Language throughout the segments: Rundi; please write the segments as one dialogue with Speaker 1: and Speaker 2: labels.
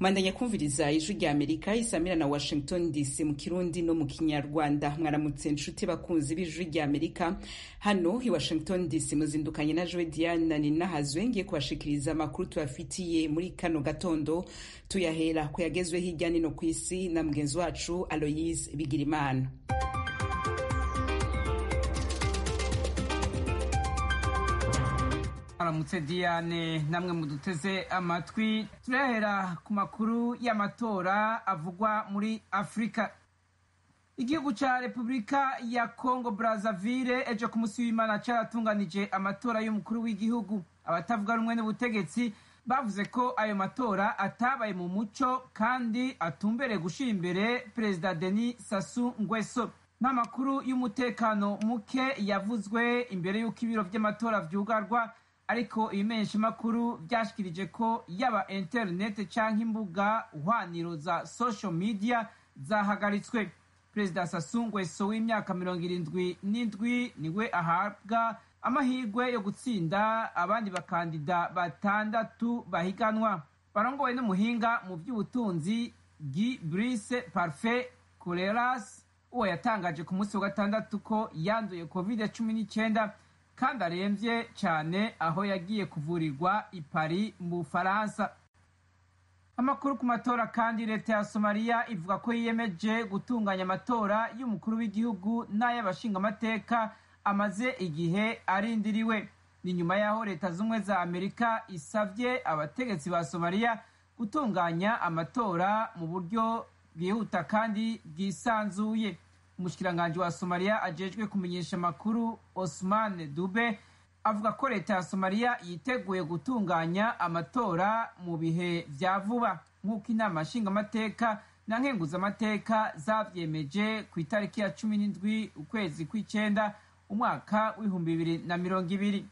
Speaker 1: mwandanya kumviriza ijwi rya amerika isamira na washington dc mu kirundi no mu kinyarwanda mwaramutse nshuti bakunzi b'ijwi rya amerika hano i washington dc muzindukanye na joe diana ninahazwe ngiye kubashikiriza amakuru tubafitiye muri kano gatondo tuyahera ku yagezwe hirya nino ku isi na mugenzi wacu aloyise bigirimana
Speaker 2: aramutse diane namwe muduteze amatwi turahera ku makuru y'amatora avugwa muri afurika igihugu ca repubulika ya congo brazzaville ejo ku munsi w'imana caratunganije amatora y'umukuru w'igihugu abatavuga rumwe n'ubutegetsi bavuze ko ayo matora atabaye mu muco kandi atumbereye gushira imbere perezida denis sasu ngweso n'amakuru y'umutekano muke yavuzwe imbere y'uko ibiro vy'amatora vyugarwa ariko ibimenyeshamakuru vyashikirije ko yaba interinete canke imbuga hwaniro za social media zahagaritswe perezida Sassou Nguesso w'imyaka mirongo irindwi n'indwi niwe ahabwa amahirwe yo gutsinda abandi bakandida batandatu bahiganwa barongowe n'umuhinga mu vy'ubutunzi Guy Brice Parfait Coleras uwo yatangaje ku munsi wa gatandatu ko yanduye covid cumi n'icyenda kandi aremvye cyane aho yagiye kuvurirwa i Paris mu Bufaransa amakuru ku matora kandi leta ya somaliya ivuga ko yiyemeje gutunganya amatora y'umukuru w'igihugu n'ay'abashingamateka amaze igihe arindiriwe ni nyuma y'aho leta z'ubumwe za amerika isavye abategetsi ba somaliya gutunganya amatora mu buryo bwihuta kandi bwisanzuye umushikiranganji wa somaliya ajejwe kumenyesha amakuru osman dube avuga ko leta ya somaliya yiteguye gutunganya amatora mu bihe vya vuba nk'uko inama nshingamateka na nkenguzamateka zavyemeje ku itariki ya cumi n'indwi ukwezi kw'icenda umwaka w'ibihumbi bibiri na mirongo ibiri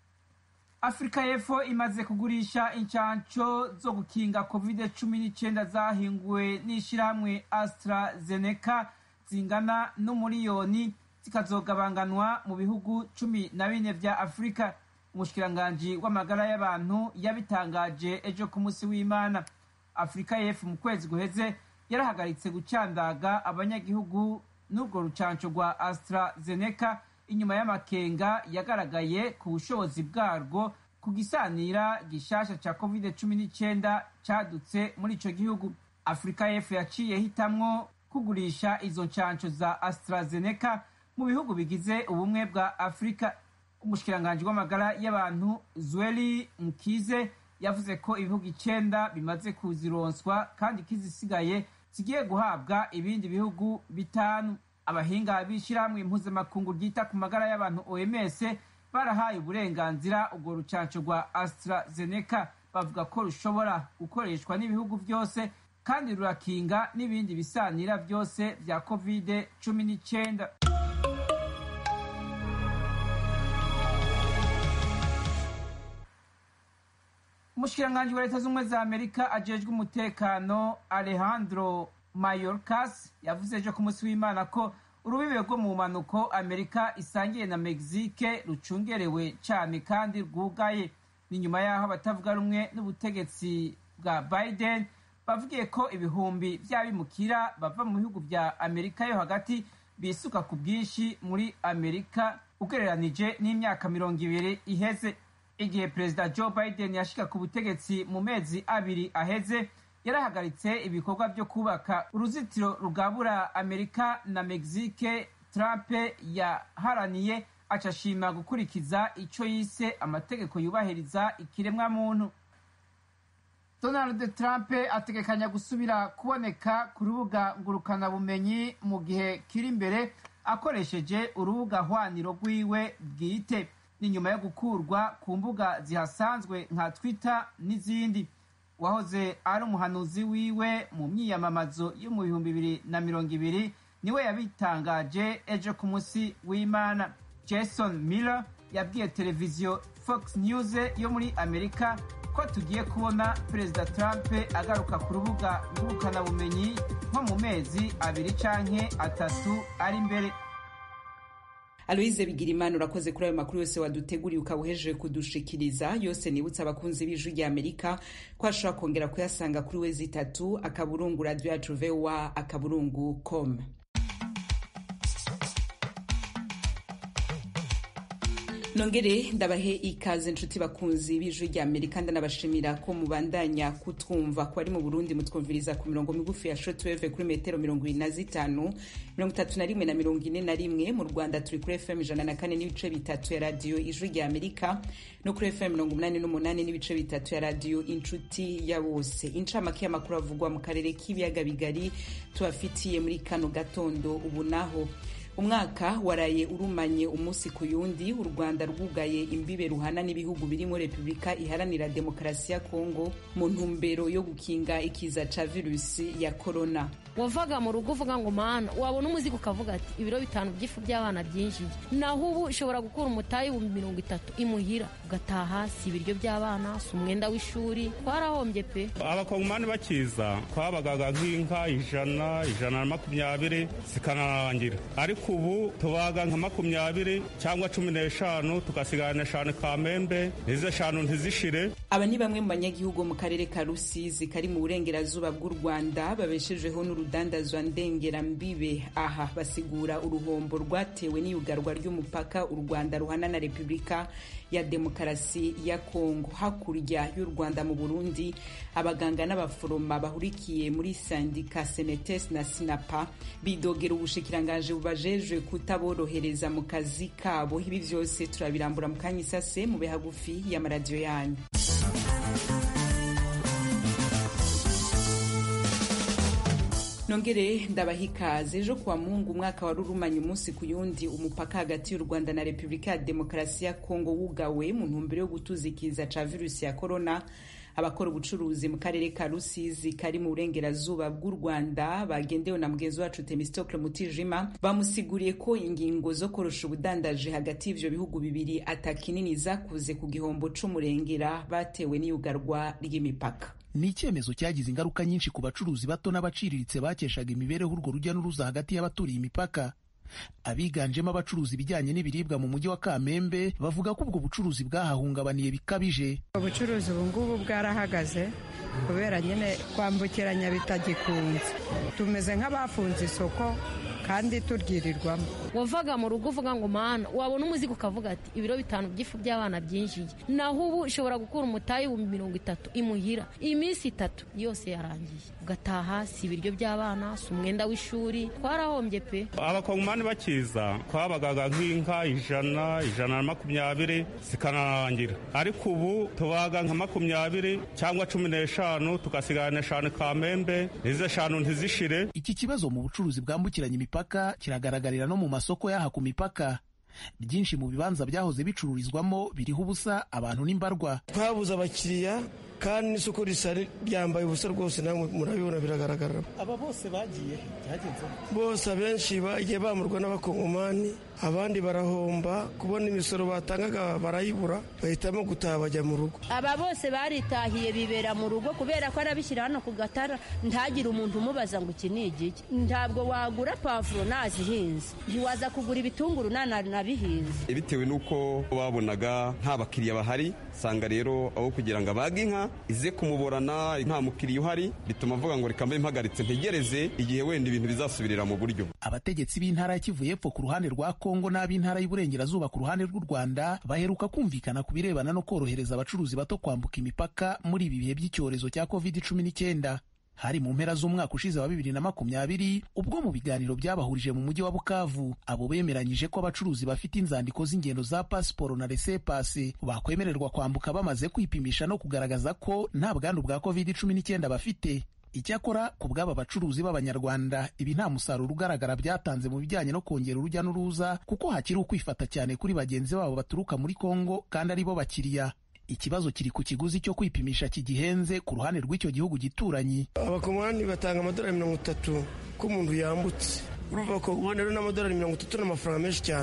Speaker 2: afurika y'epfo imaze kugurisha incanco zo gukinga covid cumi n'icenda zahinguwe n'ishirahamwe astrazeneca zingana n'umuriyoni zikazogabanganwa mu bihugu cumi na bine vya afurika umushikiranganji w'amagara y'abantu yabitangaje ejo ku munsi w'imana afurika y'epfo mu kwezi guheze yarahagaritse gucandaga abanyagihugu n'urwo rucanco rwa astrazeneca inyuma y'amakenga yagaragaye ku bushobozi bwarwo ku gisanira gishasha ca covid cumi n'icenda cadutse muri ico gihugu afurika y'epfo yaciye hitamwo kugurisha izo ncanco za astrazeneca mu bihugu bigize ubumwe bwa afurika umushikiranganji w'amagara y'abantu zweli mukize yavuze ko ibihugu icenda bimaze kuzironswa kandi kizisigaye zigiye guhabwa ibindi bihugu bitanu abahinga b'ishirahamwe impuzamakungu ryita ku magara y'abantu oms barahaye uburenganzira urwo rucanco rwa astrazeneca bavuga ko rushobora gukoreshwa n'ibihugu vyose kandi rurakinga n'ibindi bisanira vyose vya covid cumi n'icenda umushikiranganji wa leta z'ubumwe za amerika ajejwe umutekano alejandro mayorkas yavuze ejo ku munsi w'imana ko urubibe rwo mu mpanuko amerika isangiye na mexique rucungerewe cane kandi rwugaye ni nyuma y'aho abatavuga rumwe n'ubutegetsi bwa biden bavugiye ko ibihumbi vy'abimukira bava mu bihugu vya amerika yo hagati bisuka ku bwinshi muri amerika ugereranije n'imyaka mirongo ibiri iheze igihe perezida joe biden yashika ku butegetsi mu mezi abiri aheze yarahagaritse ibikorwa vyo kubaka uruzitiro rugabura amerika na mexique trump yaharaniye acashima gukurikiza ico yise amategeko yubahiriza ikiremwa muntu donald trump ategekanya gusubira kuboneka ku rubuga ngurukanabumenyi mu gihe kiri imbere akoresheje urubuga hwaniro rwiwe bwite ni nyuma yo gukurwa ku mbuga zihasanzwe nka twitter n'izindi wahoze ari umuhanuzi wiwe mu myiyamamazo yo mu bihumbi bibiri na mirongo ibiri niwe yabitangaje ejo ku munsi w'imana jason miller yabwiye televiziyo fox news yo muri amerika ko tugiye kubona perezida trump agaruka ku rubuga ngurukanabumenyi nko mu mezi abiri canke atatu ari imbere
Speaker 1: aloise bigirimana urakoze kuri ayo makuru yose waduteguriye ukaba uhejeje kudushikiriza yose nibutsa abakunzi b'ijwi rya amerika ko ashobora kongera kuyasanga kuri wezi itatu akaburungu radio yacu voa akaburungu com nongere ndabahe ikaze inshuti bakunzi b'ijwi rya amerika ndanabashimira ko mubandanya kutwumva ko ari mu burundi mutwumviriza ku mirongo migufi ya shotweve kuri metero mirongo ibiri na zitanu mirongo itatu na rimwe na mirongo ine na rimwe mu rwanda turi kuri fm ijana na kane n'ibice bitatu ya radiyo ijwi rya amerika no kuri fm mirongo umunani n'umunani n'ibice bitatu ya radiyo inshuti ya bose incamake y'amakuru avugwa mu karere k'ibiyaga bigari tubafitiye muri kano gatondo ubu naho umwaka waraye urumanye umunsi ku yundi u rwanda rwugaye imbibe ruhana n'ibihugu birimo repubulika iharanira demokarasi ya kongo mu ntumbero yo gukinga ikiza ca virusi ya korona
Speaker 3: wavaga mu rugo uvuga ngo mana wabona umuzigo ukavuga ati ibiro bitanu by'ifu by'abana byinjiye naho ubu ushobora gukura umutayi ibihumbi mirongo itatu imuhira ugataha si ibiryo by'abana si umwenda w'ishuri twarahombye pe
Speaker 4: abakongomani bakiza twabagaga nk'inka ijana ijana na makumyabiri zikanarangira ariko ubu tubaga nka makumyabiri cyangwa cumi n'eshanu tugasigana eshanu kamembe izo eshanu ntizishire
Speaker 1: aba ni bamwe mu banyagihugu mu karere ka rusizi kari mu burengerazuba bw'u rwanda babeshejeho n'urudandazwa ndengerambibe aha basigura uruhombo rwatewe n'iyugarwa ry'umupaka u rwanda ruhana na repubulika ya demokarasi ya kongo hakurya y'u rwanda mu burundi abaganga n'abaforoma bahurikiye muri sandika senetes na sinapa bidogera ubushikirangaje bubajejwe kutaborohereza mu kazi kabo ibi byose turabirambura mu kanya isase mube hagufi y'amaradiyo yanyu nongere ndabaha ikaze ejo kuwa mungu umwaka wari urumanye umunsi ku yundi umupaka hagati y'u rwanda na repubulika ya demokarasi ya kongo wugawe mu ntumbero yo gutuzikiza ca virusi ya korona abakora ubucuruzi mu karere ka rusizi kari mu burengerazuba bw'u rwanda bagendewe na mugenzi wacu temistokle mutijima bamusiguriye ko ingingo zo korosha ubudandaje hagati y'ivyo bihugu bibiri atakinini zakuze ku gihombo c'umurengera batewe n'iyugarwa ry'imipaka
Speaker 5: ni icyemezo cyagize ingaruka nyinshi ku bacuruzi bato n'abaciriritse bakeshaga imibereho urwo rujya n'uruza hagati y'abaturiye imipaka abiganjemo abacuruzi ibijyanye n'ibiribwa mu mujyi wa kamembe bavuga ko ubwo bucuruzi bwahahungabaniye bikabije
Speaker 6: ubucuruzi ubu ngubu bwarahagaze kubera nyine kwambukiranya bitagikunze tumeze nk'abafunze isoko kandi turyirirwamo
Speaker 3: wavaga mu rugo uvuga ngo mana wabona umuzigo ukavuga ati ibiro bitanu by'ifu by'abana byinjiye naho ubu ushobora gukura umutayi ibihumbi mirongo itatu imuhira iminsi itatu yose yarangiye ugataha si ibiryo by'abana si umwenda w'ishuri twarahombye pe
Speaker 4: abakongomani bakiza twabagaga nk'inka ijana ijana na makumyabiri zikanarangira ariko ubu tubaga nka makumyabiri cyangwa cumi n'eshanu tugasigana eshanu kamembe izo eshanu ntizishire
Speaker 5: iki kibazo mu bucuruzi bwambukiranya imipaka kiragaragarira no mu masoko y'aha ku mipaka byinshi mu bibanza byahoze bicururizwamo biriho ubusa abantu n'imbarwa
Speaker 7: twabuze abakiriya kandi n'isoko risa ryambaye ubusa rwose namwe murabibona biragaragara
Speaker 8: aba bose bagiye byagenze
Speaker 7: bose abenshi bagiye bamurwa n'abakongomani abandi barahomba kubona imisoro batangaga barayibura bahitamo gutaha bajya mu rugo
Speaker 9: aba bose baritahiye bibera mu rugo kubera ko arabishyira hano ku gatara ntagire umuntu umubaza ngo iki ni igiki ntabwo wagura pavuro nazihinze ntiwaza kugura ibitunguru nanabihinze
Speaker 10: bitewe n'uko babonaga nta bakiriya bahari usanga rero aho kugira ngo abage inka ize kumuborana nta mukiriya uhari bituma avuga ngo reka mbe mpagaritse ntegereze igihe wenda ibintu bizasubirira mu buryo
Speaker 5: abategetsi b'intara ya kivu y'epfo ku ruhande rwa kongo n'ab'intara y'uburengerazuba ku ruhande rw'u rwanda baheruka kumvikana ku birebana no korohereza abacuruzi bato kwambuka imipaka muri ibi bihe by'icyorezo cya covid cumi n'icyenda hari mu mpera z'umwaka ushize wa bibiri na makumyabiri ubwo mu biganiro byabahurije mu mujyi wa bukavu abo bemeranyije ko abacuruzi bafite inzandiko z'ingendo za pasiporo na resepasi bakwemererwa kwambuka bamaze kwipimisha no kugaragaza ko nta bwandu bwa covid cumi n'icyenda bafite icyakora ku bw'aba bacuruzi b'abanyarwanda ibi nta musaruro ugaragara byatanze mu bijyanye no kongera urujya n'uruza kuko hakiri ukwifata cyane kuri bagenzi babo baturuka muri kongo kandi ari bo bakiriya ikibazo kiri ku kiguzi cyo kwipimisha kigihenze ku ruhande rw'icyo gihugu gituranyi
Speaker 7: abakomani batanga amadolari mirongo itatu ko umuntu yambutse urumva abakongomani rero n'amadolari mirongo itatu n'amafaranga menshi cyane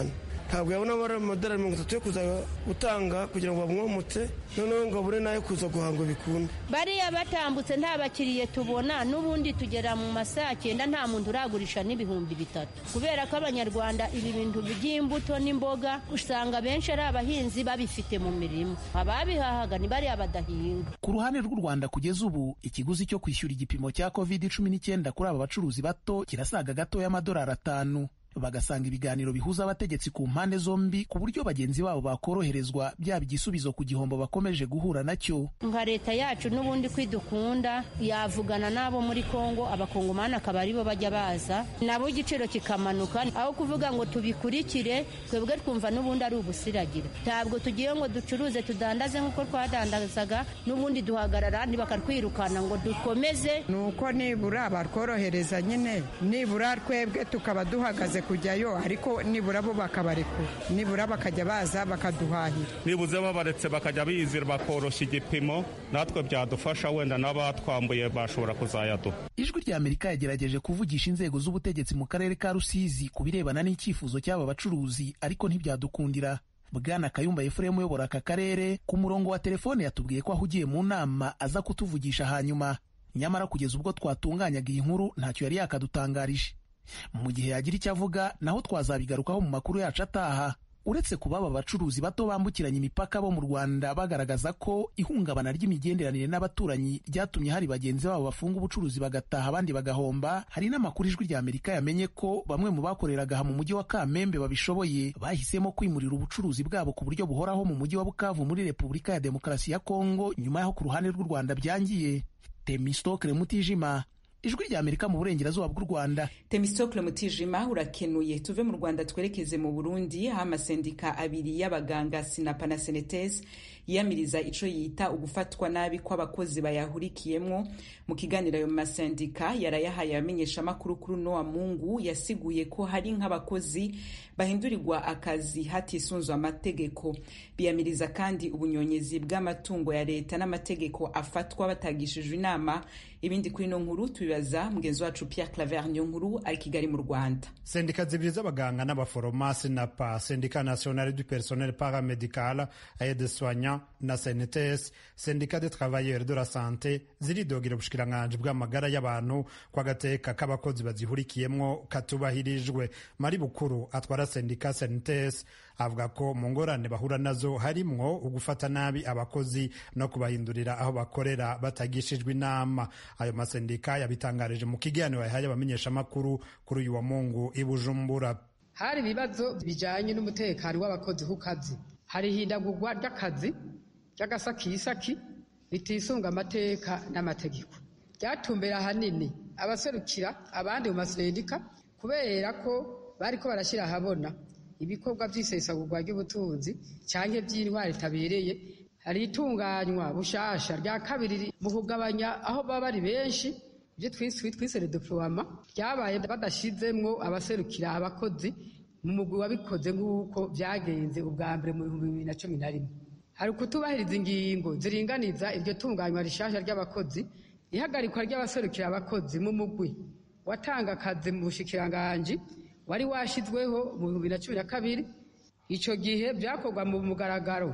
Speaker 7: ntabwo yabona amadolari mirongo itatu yo kuza gutanga kugira ngo bamwomotse noneho ngo abure n'ayo kuza guhanga bikunde
Speaker 9: bariya batambutse nta bakiriye tubona n'ubundi tugera mu masaha cyenda nta muntu uragurisha n'ibihumbi bitatu kubera ko abanyarwanda ibi bintu by'imbuto n'imboga usanga benshi ari abahinzi babifite mu mirima ababihahaga ni bariya badahinga
Speaker 5: ku ruhande rw'u rwanda kugeza ubu ikiguzi cyo kwishyura igipimo cya covid cumi n'icyenda kuri aba bacuruzi bato kirasaga gato y'amadolari atanu bagasanga ibiganiro bihuza abategetsi ku mpande zombi ku buryo bagenzi babo bakoroherezwa byaba igisubizo ku gihombo bakomeje guhura nacyo
Speaker 9: nka leta yacu n'ubundi kwidukunda yavugana n'abo muri kongo abakongomani akaba aribo bajya baza nabo igiciro kikamanuka aho kuvuga ngo tubikurikire twebwe twumva n'ubundi ari ubusiragira ntabwo tugiye ngo ducuruze tudandaze nk'uko twadandazaga n'ubundi duhagarara bakatwirukana ngo dukomeze
Speaker 6: ni uko nibura batworohereza nyine nibura twebwe tukaba duhagaze kujyayo ariko nibura bo bakabarekura nibura bakajya baza bakaduhahira
Speaker 4: nibuze babaretse bakajya bizira bakoroshya igipimo natwe byadufasha wenda n'abatwambuye bashobora kuzayaduha
Speaker 5: ijwi rya amerika yagerageje kuvugisha inzego z'ubutegetsi mu karere ka rusizi ku birebana n'icyifuzo cy'aba bacuruzi ariko ntibyadukundira bwana kayumba efuremu uyobora aka karere ku murongo wa telefone yatubwiye ko ahugiye mu nama aza kutuvugisha hanyuma nyamara kugeza ubwo twatunganyaga iyi nkuru ntacyo yari yakadutangarije mu gihe yagira icyo avuga naho twazabigarukaho mu makuru yacu ataha uretse kuba aba bacuruzi bato bambukiranya imipaka bo mu rwanda bagaragaza ko ihungabana ry'imigenderanire n'abaturanyi ryatumye hari bagenzi babo bafunga ubucuruzi bagataha abandi bagahomba hari n'amakuru ijwi rya amerika yamenye ko bamwe mu bakoreraga aha mu mujyi wa kamembe babishoboye bahisemo kwimurira ubucuruzi bwabo ku buryo buhoraho mu mujyi wa bukavu muri repubulika ya demokarasi ya kongo nyuma y'aho ku ruhande rw'u rwanda byangiye temistokre mutijima ijwi rya amerika mu burengerazuba bw'u rwanda
Speaker 1: temistokle mutijima urakenuye tuve mu rwanda twerekeze mu burundi aho amasendika abiri y'abaganga sinapa na senetes yiyamiriza ico yita ugufatwa nabi kw'abakozi bayahurikiyemwo mu kiganiro ayo masendika yarayahaye abamenyeshamakuru kuri uno wa mungu yasiguye ko hari nk'abakozi bahindurirwa akazi hatisunzwe amategeko biyamiriza kandi ubunyonyezi bw'amatungo ya leta n'amategeko afatwa batagishijwe inama ibindi kuri ino nkuru tubibaza mugenzi wacu Pierre Claver niyo nkuru ari Kigali mu Rwanda
Speaker 11: sendika zibiri z'abaganga n'abaforomasi na pa sendika nationale du personnel paramedical aide soignant na cnts sendika de travailleurs de la santé ziridogera ubushikiranganji bw'amagara y'abantu kw'agateka k'abakozi bazihurikiyemwo katubahirijwe mari bukuru atwara sendika cnts avuga ko mu ngorane bahura nazo harimwo ugufata nabi abakozi no kubahindurira aho bakorera batagishijwe inama ayo masendika yabitangarije mu kiganiro yahaye abamenyeshamakuru kuri uyu wa mungu i bujumbura
Speaker 12: hari ibibazo bijanye n'umutekano w'abakozi ku kazi hari ihindagurwa ry'akazi ry'agasakisaki ritisunga amateka n'amategeko ryatumbera ahanini abaserukira abandi mu masendika kubera ko bariko barashyira ahabona ibikorwa by'isesagurwa ry'ubutunzi cyangwa by'intwari itabereye hari itunganywa bushasha rya kabiri mu kugabanya aho baba bari benshi ibyo twise redeploiement ryabaye badashizemwo abaserukira abakozi mu mugwi wabikoze nk'uko byagenze ubwa mbere mu bihumbi bibiri na cumi na rimwe hari ukutubahiriza ingingo ziringaniza iryo tunganywa rishasha ry'abakozi ihagarikwa ry'abaserukira abakozi mu mugwi watanga akazi mu bushikiranganji wari washizweho mu bihumbi na cumi na kabiri icyo gihe byakorwa mu mugaragaro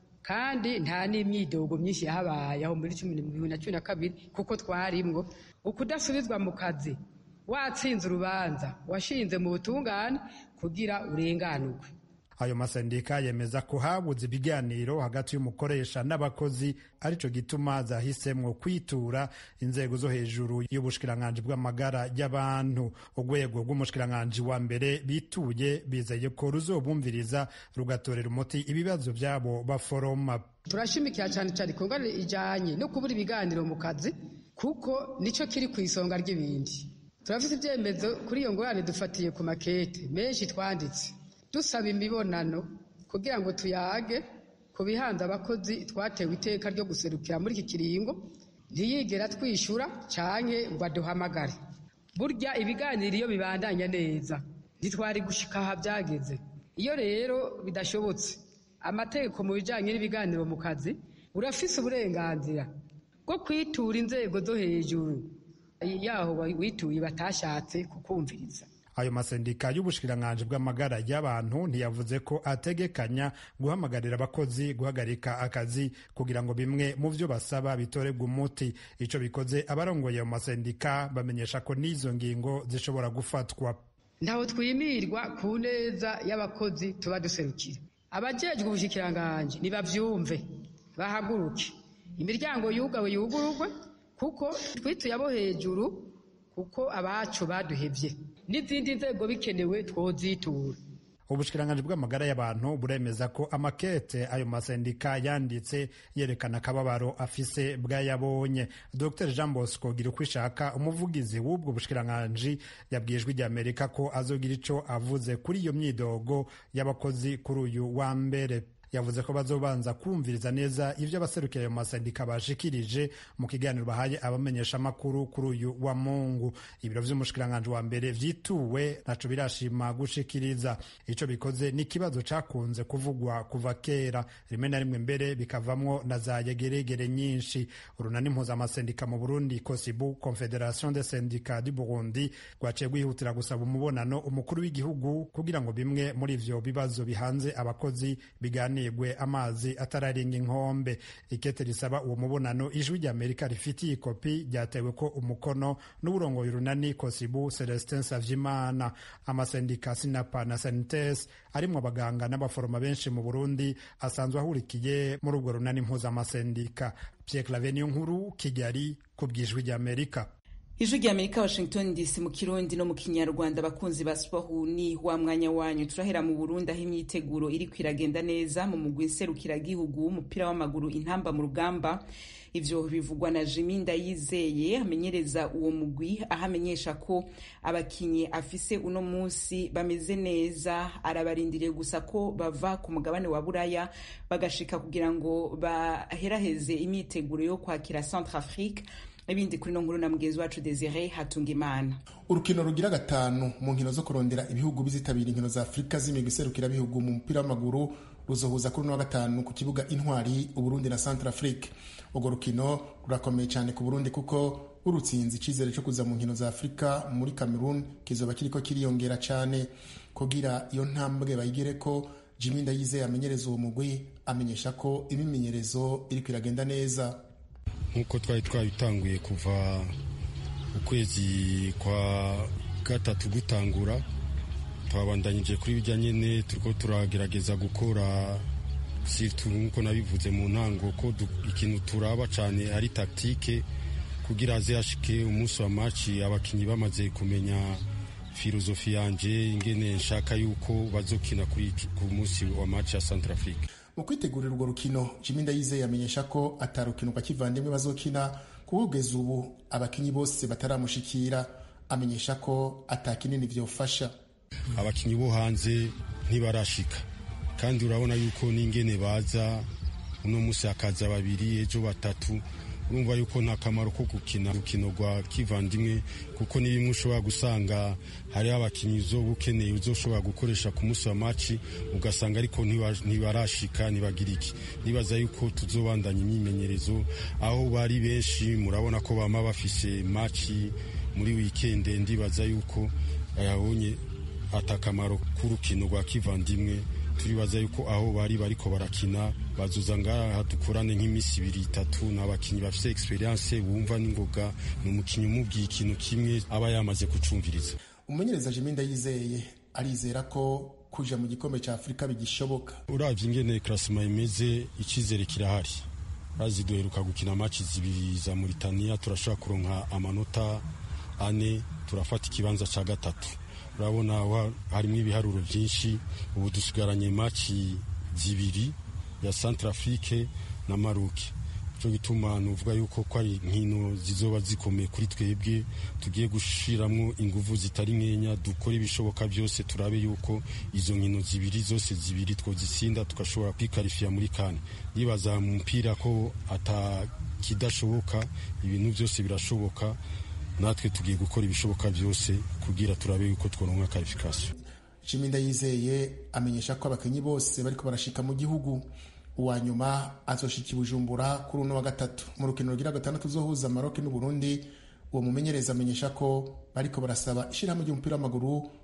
Speaker 12: kandi nta n'imyidogo myinshi yahabaye aho muri bibiri na cumi na kabiri kuko twarimwo ukudasubizwa mu kazi watsinze urubanza washinze mu butungane kugira urenganurwe
Speaker 11: ayo masendika yemeza ko habuze ibiganiro hagati y'umukoresha n'abakozi arico gituma zahisemwo kwitura inzego zo hejuru y'ubushikiranganji bw'amagara y'abantu urwego rw'umushikiranganji wa mbere bituye bizeye ko ruzobumviriza rugatorera umuti ibibazo vyabo baforoma
Speaker 12: turashimikira cyane cyane ku ngorane ijanye no kubura ibiganiro mu kazi kuko nico kiri ku isonga ry'ibindi turafite ibyemezo kuri iyo ngorane dufatiye ku makete menshi twanditse dusaba imibonano kugira ngo tuyage ku bihanze abakozi twatewe iteka ryo guserukira muri iki kiringo ntiyigera twishyura canke ngo aduhamagare burya ibiganiro iyo bibandanya neza ntitwari gushika aha byageze iyo rero bidashobotse amategeko mu bijanye n'ibiganiro mu kazi urafise uburenganzira bwo kwitura inzego zo hejuru yaho wituye batashatse kukumviriza
Speaker 11: ayo masendika y'ubushikiranganji bw'amagara y'abantu ntiyavuze ko ategekanya guhamagarira abakozi guhagarika akazi kugira ngo bimwe mu vyo basaba bitorebwe umuti ico bikoze abarongoye mu masendika bamenyesha ko n'izo ngingo zishobora gufatwa
Speaker 12: ntaho twimirwa ku neza y'abakozi tuba duserukira abajejwe ubushikiranganji nibavyumve bahaguruke imiryango yugawe yugururwe kuko twituye abo hejuru kuko abacu baduhevye n'izindi nzego bikenewe twozitura
Speaker 11: ubushikiranganji bw'amagara y'abantu buremeza ko amakete ayo masendika yanditse yerekana akababaro afise bwayabonye dr jean bosco gira uko ishaka umuvugizi w'ubwo bushikiranganji yabwijwe ijya amerika ko azogira ico avuze kuri iyo myidogo y'abakozi kuri uyu wa mbere yavuze ko bazobanza kumviriza neza ivyo abaserukira ayo masendika bashikirije mu kiganiro bahaye abamenyeshamakuru kuri uyu wa mungu ibiro vy'umushikiranganji wa mbere vyituwe naco birashima gushikiriza ico bikoze n'ikibazo cakunze kuvugwa kuva kera rimwe na rimwe mbere bikavamwo na za yegeregere nyinshi urunani mpuzamasendika mu burundi kosibu confederation des syndicats du burundi rwaciye rwihutira gusaba umubonano umukuru w'igihugu kugira ngo bimwe muri ivyo bibazo bihanze abakozi biganire hanigwe amazi atararenga inkombe ikete risaba uwo mubonano ijwi rya amerika rifitiye ikopi ryatewe ko umukono n'uburongoye urunani kosibu celestin savyimana amasendika sinapa na sanites arimwo abaganga n'abaforoma benshi mu burundi asanzwe ahurikiye muri ubwo runani mpuzamasendika pierre clave niyo nkuru kigali ku bw'ijwi rya amerika
Speaker 1: ijwi rya amerika washington dc mu kirundi no mu kinyarwanda abakunzi ba siporo ni wa mwanya wanyu turahera mu burundi aho imyiteguro iri kwiragenda neza mu mugwi nserukiragihugu w'umupira w'amaguru intamba mu rugamba ivyo bivugwa na jimi ndayizeye amenyereza uwo mugwi aho amenyesha ko abakinyi afise uno munsi bameze neza arabarindiriye gusa ko bava ku mugabane wa buraya bagashika kugira ngo baheraheze imyiteguro yo kwakira centre afrique ibindi kuri no nkuru na mugenzi wacu Desire Hatungimana
Speaker 13: urukino rugira gatanu mu nkino zo kurondera ibihugu bizitabira inkino za Afurika z'imigwi iserukira bihugu mu mupira w'amaguru ruzohuza kuri no wa gatanu ku kibuga Intwari Uburundi na Central Afrique urwo rukino rurakomeye cyane ku Burundi kuko urutsinzi icizere cyo kuza mu nkino za Afurika muri Cameroon kizoba kiriko kiriyongera cyane kugira iyo ntambwe bayigere ko Jimmy Ndayizeye amenyereza uwo mugwi amenyesha ko imimenyerezo iri kwiragenda neza
Speaker 14: nk'uko twari twabitanguye kuva ukwezi kwa gatatu gutangura twabandanyije kuri bijya nyine turiko turagerageza gukora sirtu nk'uko nabivuze mu ntango ko ikintu turaba cyane ari taktike kugira aze hashike umunsi wa maci abakinnyi bamaze kumenya filozofi yanje ingene nshaka yuko bazokina ku munsi wa maci ya Centrafrique
Speaker 13: mu kwitegurira urwo rukino Jimmy Ndayizeye amenyesha ko atarukino kwa kivandimwe bazokina kugeza ubu abakinyi bose bataramushikira amenyesha ko atakinini vyofasha
Speaker 14: abakinyi bo hanze ntibarashika kandi urabona yuko n'ingene baza uno musi hakaza babiri ejo batatu urumva yuko nta kamaro ko gukina urukino rwa kivandimwe kuko ni bimwe ushobora gusanga hariho abakinnyi uzoba ukeneye uzoshobora gukoresha ku munsi wa maci ugasanga ariko ntibarashika ntibagira iki nibaza yuko tuzobandanya imyimenyerezo aho bari benshi murabona ko bama bafise maci muri wikende ndibaza yuko yabonye atakamaro k'urukino rwa kivandimwe turibaza yuko aho bari bariko barakina bazuza ngaha dukorane nk'iminsi ibiri itatu ni abakinnyi bafite experience bumva n'ingoga ni umukinnyi umubwiye ikintu kimwe aba yamaze kucumviriza
Speaker 13: umumenyereza Jimmy Ndayizeye arizera ko kuja mu gikombe cya Afurika bigishoboka
Speaker 14: uravye ingene klasema imeze icizere kirahari bazi duheruka gukina maci zibiri za Mauritania turashobora kuronka amanota ane turafata ikibanza ca gatatu urabona harimo ibiharuro byinshi ubu dusigaranye maci zibiri ya Centrafrique na Maroc cyo gituma nuvuga yuko ko ari nkino zizoba zikomeye kuri twebwe tugiye gushiramwo inguvu zitari nkenya dukora ibishoboka byose turabe yuko izo nkino zibiri zose zibiri twozitsinda tugashobora kwikarifiya muri kane yibaza mu mupira ko atakidashoboka ibintu byose birashoboka natwe tugiye gukora ibishoboka byose kugira turabe yuko tworonka karifikasiyo
Speaker 13: Jimmy Ndayizeye amenyesha ko abakinnyi bose bariko barashika mu gihugu uwa nyuma azoshika Bujumbura kuri uno wa gatatu mu rukino rugira gatandatu uzohuza Maroc n'u Burundi uwo mumenyereza amenyesha ko bariko barasaba ishirahamwe ry'umupira w'amaguru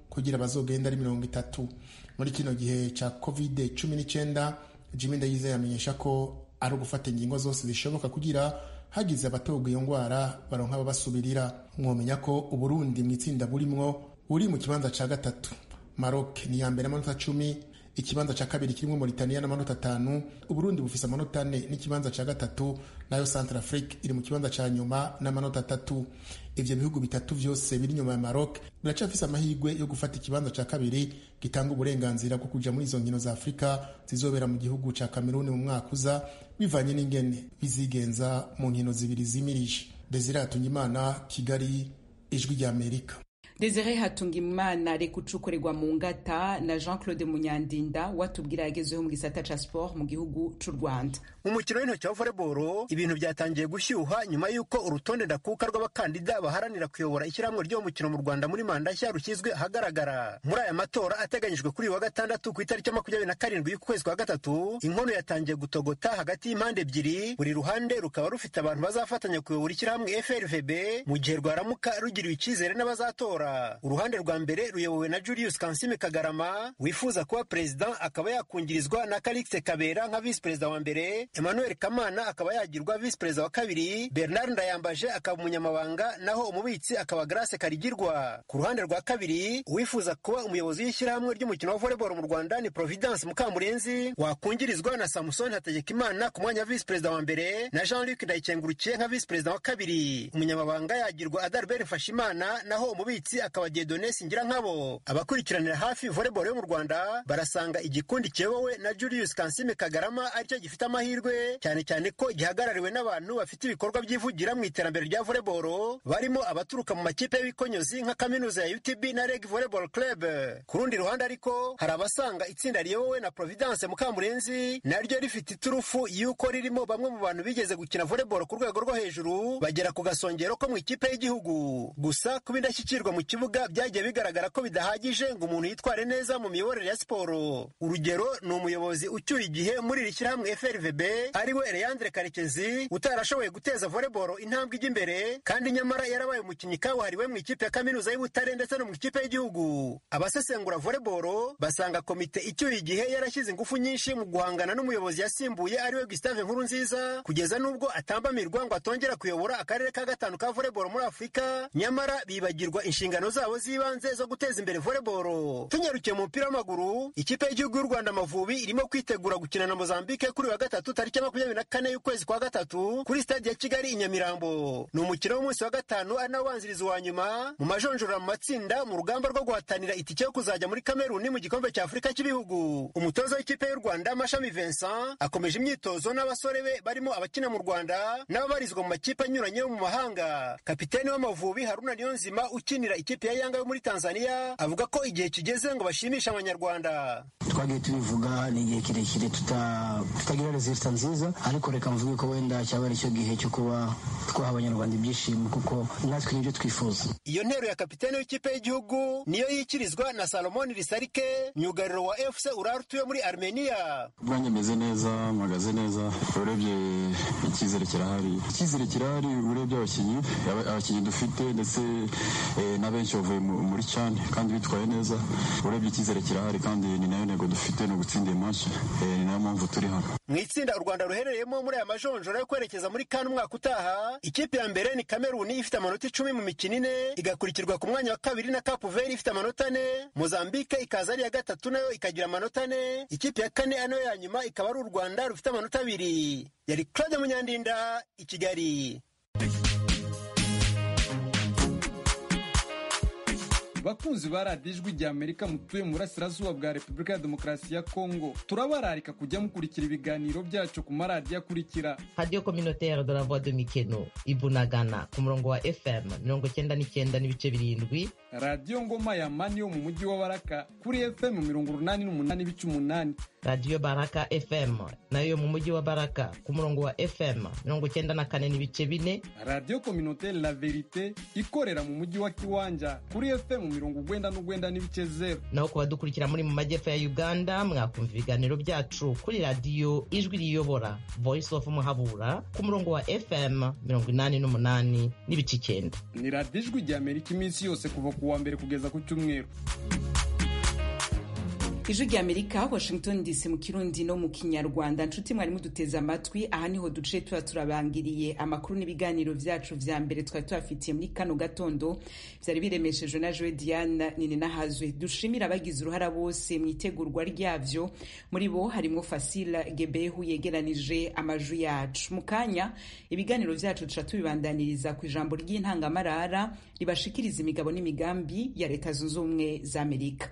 Speaker 13: kugira bazogenda ari mirongo itatu muri kino gihe ca covid cumi n'icyenda jimmy ndayizeye amenyesha ko ari ugufata ingingo zose zishoboka kugira hagize abatogwa iyo ndwara baronka ababasubirira mwomenya ko uburundi mu itsinda burimwo buri mu kibanza ca gatatu maroc ni iya mbere amanota cumi ikibanza ca kabiri kirimwo Mauritania n'amanota atanu uburundi bufise amanota ane n'ikibanza ca gatatu nayo centre afrique iri mu kibanza ca nyuma n'amanota atatu ivyo bihugu bitatu vyose biri nyuma ya maroc biracafise amahirwe yo gufata ikibanza ca kabiri gitanga uburenganzira bwo kuja muri izo nkino za afurika zizobera mu gihugu ca kameruni mu mwaka uza bivanye n'ingene bizigenza mu nkino zibiri zimirije desire hatungimana kigali ijwi rya amerika
Speaker 1: desire hatungimana reka ucukorerwa mu ngata na jean claude munyandinda watubwira yagezeho mu gisata ca sport mu gihugu c'u rwanda
Speaker 15: mu mukino w'intoki wa volleyball ibintu byatangiye gushyuha nyuma y'uko urutonde ndakuka rw'abakandida baharanira kuyobora ishyirahamwe ry'uwo mukino mu rwanda muri manda nshya rushyizwe ahagaragara muri aya matora ateganyijwe kuri uyu wa gatandatu ku itariki ya makumyabiri na karindwi y'ukwezi kwa gatatu inkono yatangiye gutogota hagati y'impande ebyiri buri ruhande rukaba rufite abantu bazafatanya kuyobora ishyirahamwe frvb mu gihe rwaramuka rugiriwe icyizere n'abazatora uruhande rwa mbere ruyobowe na julius kansime kagarama wifuza kuba perezida akaba yakungirizwa na karikise kabera nka visi perezida wa mbere emmanuel kamana akaba yagirwa visi perezida wa kabiri bernard ndayambaje akaba umunyamabanga naho umubitsi akaba grace karigirwa ku ruhande rwa kabiri uwifuza kuba umuyobozi w'ishyirahamwe ry'umukino wa volleyball mu rwanda ni providence mukamurenzi wakungirizwa na samuson hategekimana ku mwanya wa visi perezida wa mbere na jean luc ndayikengurukiye nka visi perezida wa kabiri umunyamabanga yagirwa adalbert mfashimana naho umubitsi akaba diedone singira nkabo abakurikiranira hafi volleyball yo mu rwanda barasanga igikundi kiyobowe na julius kansime kagarama aricyo gifite amahirwe cyane cyane ko gihagarariwe n'abantu bafite ibikorwa byivugira mu iterambere rya volleyball barimo abaturuka mu makipe y'ibikonyozi nka kaminuza ya utb na reg volleyball club ku rundi ruhande ariko hari abasanga itsinda riyobowe na providence mukamurenzi naryo rifite iturufu y'uko ririmo bamwe mu bantu bigeze gukina volleyball ku rwego rwo hejuru bagera ku gasongero ko mu ikipe y'igihugu gusa kuba indashyikirwa mu kibuga byagiye bigaragara ko bidahagije ngo umuntu yitware neza mu miyoborere ya siporo urugero ni umuyobozi ucyuye igihe muri iri shyirahamwe frvb ariwe leandre karekezi utarashoboye guteza volleyball intambwe ijya imbere kandi nyamara yarabaye umukinnyi kabuhariwe mu ikipe ya kaminuza y'ubutare ndetse no mu ikipe y'igihugu abasesengura volleyball basanga komite icyuye igihe yarashyize ingufu nyinshi mu guhangana n'umuyobozi yasimbuye ariwe gustave nkuru nziza kugeza n'ubwo atambamirwa ngo atongera kuyobora akarere ka gatanu ka volleyball muri afurika nyamara bibagirwa inshingano zabo z'ibanze zo guteza imbere volleyball tunyarukiye mu mupira w'amaguru ikipe y'igihugu y'u rwanda amavubi irimo kwitegura gukina na mozambique kuri wa gatatu tariki ya makumyabiri na kane y'ukwezi kwa gatatu kuri stade ya kigali i nyamirambo ni umukino w'umunsi wa gatanu ari nawo ubanziriza uwa nyuma mu majonjora mu matsinda mu rugamba rwo guhatanira itike yo kuzajya muri kameruni mu gikombe cya afurika cy'ibihugu umutoza w'ikipe y'u rwanda mashami vincent akomeje imyitozo n'abasore be barimo abakina mu rwanda n'ababarizwa mu makipe anyuranye yo mu mahanga kapiteni w'amavubi haruna niyonzima ukinira ikipe ya yanga yo muri tanzania avuga ko igihe kigeze ngo bashimishe abanyarwanda
Speaker 16: twagiye tubivuga ni igihe kirekire tutagira rezilita nziza ariko reka mvuge ko wenda cyaba ari cyo gihe cyo kuba twaha abanyarwanda ibyishimo kuko natwe nibyo twifuza
Speaker 15: iyo ntero ya kapiteni w'ikipe y'igihugu niyo yikirizwa na salomon risarike myugariro wa fc urartu yo muri armenia
Speaker 17: ubwanjye meze neza mpagaze neza urebye icyizere kirahari icyizere kirahari urebye abakinnyi abakinnyi dufite ndetse na benshi bavuye muri cyane kandi bitwaye neza urebye icyizere kirahari kandi ni nayo ntego dufite ni ugutsinda iyi match ni nayo mpamvu turi hano
Speaker 15: mu itsinda u rwanda ruherereyemo muri aya majonjora yo kwerekeza muri kane umwaka utaha ikipe ya mbere ni kameruni ifite amanota icumi mu mikino ine igakurikirwa ku mwanya wa kabiri na kapu veri ifite amanota ane mozambike ikaza ari iya gatatu nayo ikagira amanota ane ikipe ya kane ano ya nyuma ikaba ari u rwanda rufite amanota abiri yari claude munyandinda i kigali
Speaker 18: bakunzi ba radiyo ijwi rya amerika mutuye mu burasirazuba bwa repubulika ya demokarasi ya kongo turabararika kujya mukurikira ibiganiro byacu ku maradiyo akurikira
Speaker 19: radiyo kominotere de la voix de mikeno ibunagana ku murongo wa fm mirongo cyenda n'icyenda n'ibice birindwi
Speaker 18: radiyo ngoma ya mani yo mu mujyi wa baraka kuri fm mirongo urunani n'umunani ibice umunani
Speaker 19: radiyo baraka fm nayo yo mu mujyi wa baraka ku murongo wa fm mirongo cyenda na kane n'ibice bine
Speaker 18: radiyo kominotere la verite ikorera mu mujyi wa kiwanja kuri fm mirongo ugwenda n'ugwenda n'ibice zero
Speaker 19: naho ku badukurikira muri mu majyepfo ya uganda mwakumva ibiganiro byacu kuri radiyo ijwi riyobora voice of muhabura ku murongo wa fm mirongo inani n'umunani n'ibice icyenda
Speaker 18: ni radiyo ijwi rya amerika iminsi yose kuva ku ku wa mbere kugeza ku cyumweru
Speaker 1: ijwi rya amerika washington dc mu kirundi no mu kinyarwanda nshuti mwari muduteze amatwi aha niho duce tuba turabangiriye amakuru n'ibiganiro vyacu vya mbere twari tubafitiye muri kano gatondo vyari biremeshejwe na joe diana nini nahazwe dushimira abagize uruhara bose mu itegurwa ryavyo muri bo harimwo fasila gebehu yegeranije amajwi yacu mu kanya ibiganiro vyacu tuca tubibandaniriza ku ijambo ry'intangamarara ribashikiriza imigabo n'imigambi ya leta zunze ubumwe za amerika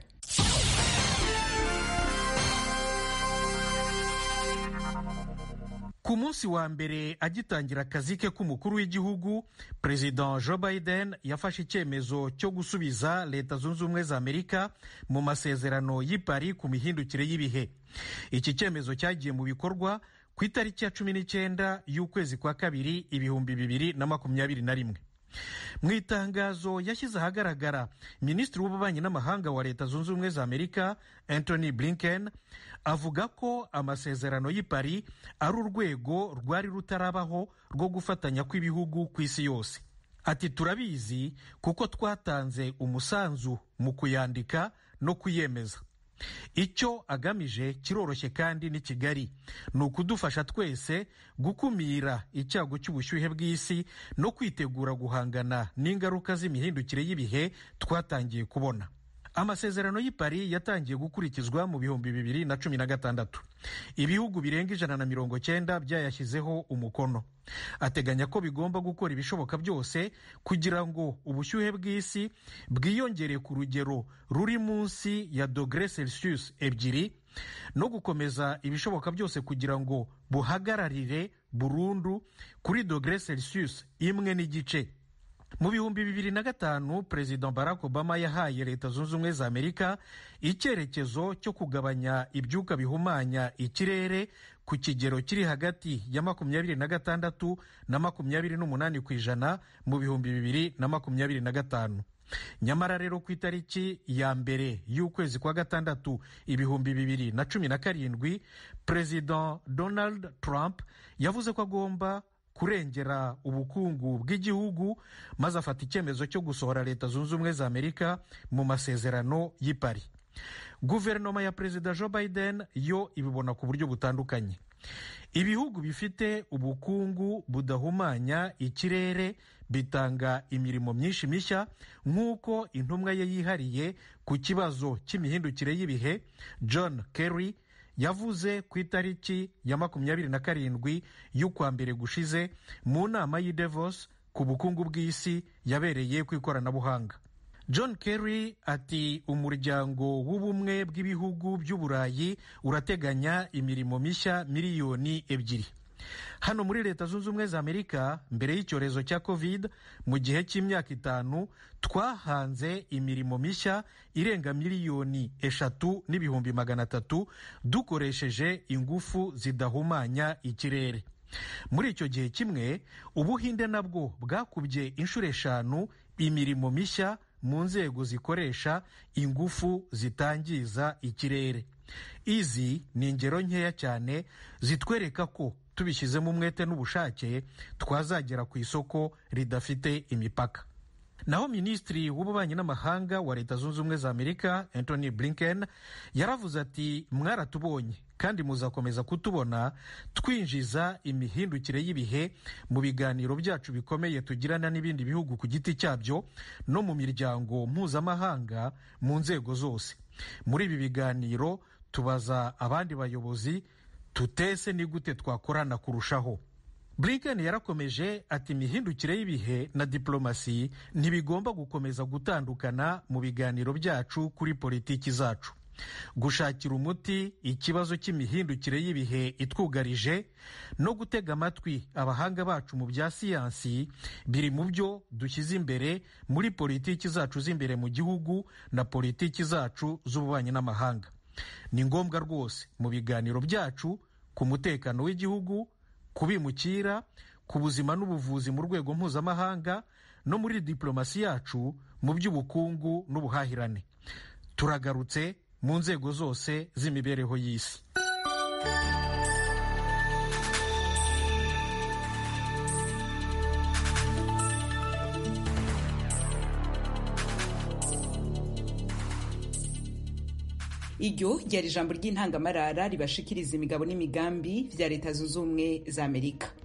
Speaker 20: ku munsi wa mbere agitangira akazi ke k'umukuru w'igihugu perezida joe biden yafashe icyemezo cyo gusubiza leta zunze ubumwe za amerika mu masezerano y'i Paris ku mihindukire y'ibihe iki cyemezo cyagiye mu bikorwa ku itariki ya cumi n'icyenda y'ukwezi kwa kabiri ibihumbi bibiri na makumyabiri na rimwe mu itangazo yashyize ahagaragara minisitiri w'ububanyi n'amahanga wa leta zunze ubumwe za amerika anthony blinken avuga ko amasezerano y'i Paris ari urwego rwari rutarabaho rwo gufatanya kw'ibihugu ku isi yose ati turabizi kuko twatanze umusanzu mu kuyandika no kuyemeza icyo agamije kiroroshye kandi ni kigali ni ukudufasha twese gukumira icyago cy'ubushyuhe bw'isi no kwitegura guhangana n'ingaruka z'imihindukire y'ibihe twatangiye kubona amasezerano y'i Paris yatangiye gukurikizwa mu bihumbi bibiri na cumi na gatandatu ibihugu birenga ijana na mirongo cyenda byayashyizeho umukono ateganya ko bigomba gukora ibishoboka byose kugira ngo ubushyuhe bw'isi bwiyongere ku rugero ruri munsi ya dogere celsius ebyiri no gukomeza ibishoboka byose kugira ngo buhagararire burundu kuri dogere celsius imwe n'igice mu bihumbi bibiri na gatanu perezida barack obama yahaye leta zunze ubumwe za amerika icyerekezo cyo kugabanya ibyuka bihumanya ikirere ku kigero kiri hagati ya makumyabiri na gatandatu na makumyabiri n'umunani ku ijana mu bihumbi bibiri na makumyabiri na gatanu nyamara rero ku itariki ya mbere y'ukwezi kwa gatandatu ibihumbi bibiri na cumi na karindwi perezida donald trump yavuze ko agomba kurengera ubukungu bw'igihugu maze afata icyemezo cyo gusohora leta zunze ubumwe za amerika mu masezerano y'i Paris guverinoma ya perezida joe biden yo ibibona ku buryo butandukanye ibihugu bifite ubukungu budahumanya ikirere bitanga imirimo myinshi mishya nk'uko intumwa ye yihariye ku kibazo cy'imihindukire y'ibihe john kerry yavuze ku itariki ya makumyabiri na karindwi y'ukwa mbere gushize mu nama y'i Davos ku bukungu bw'isi yabereye ku ikoranabuhanga john kerry ati umuryango w'ubumwe bw'ibihugu by'uburayi urateganya imirimo mishya miliyoni ebyiri hano muri leta zunze ubumwe za amerika mbere y'icyorezo cya covid mu gihe cy'imyaka itanu twahanze imirimo mishya irenga miliyoni eshatu n'ibihumbi magana atatu dukoresheje ingufu zidahumanya ikirere muri icyo gihe kimwe ubuhinde nabwo bwakubye inshuro eshanu imirimo mishya mu nzego zikoresha ingufu zitangiza ikirere izi ni ingero nkeya cyane zitwereka ko tubishyizemo umwete n'ubushake twazagera ku isoko ridafite imipaka naho minisitiri w'ububanyi n'amahanga wa leta zunze ubumwe za amerika anthony blinken yaravuze ati mwaratubonye kandi muzakomeza kutubona twinjiza imihindukire y'ibihe mu biganiro byacu bikomeye tugirana n'ibindi bihugu ku giti cyabyo no mu miryango mpuzamahanga mu nzego zose muri ibi biganiro tubaza abandi bayobozi tutese ni gute twakorana kurushaho blinken yarakomeje ati imihindukire y'ibihe na diplomasi ntibigomba gukomeza gutandukana mu biganiro byacu kuri politiki zacu gushakira umuti ikibazo cy'imihindukire y'ibihe itwugarije no gutega amatwi abahanga bacu mu bya siyansi biri mu byo dushyize imbere muri politiki zacu z'imbere mu gihugu na politiki zacu z'ububanyi n'amahanga ni ngombwa rwose mu biganiro byacu ku mutekano w'igihugu ku bimukira ku buzima n'ubuvuzi mu rwego mpuzamahanga no muri diplomasi yacu mu by'ubukungu n'ubuhahirane turagarutse mu nzego zose z'imibereho y'isi
Speaker 1: iryo ryari ijambo ry'intangamarara ribashikiriza imigabo n'imigambi vya leta zunze ubumwe za amerika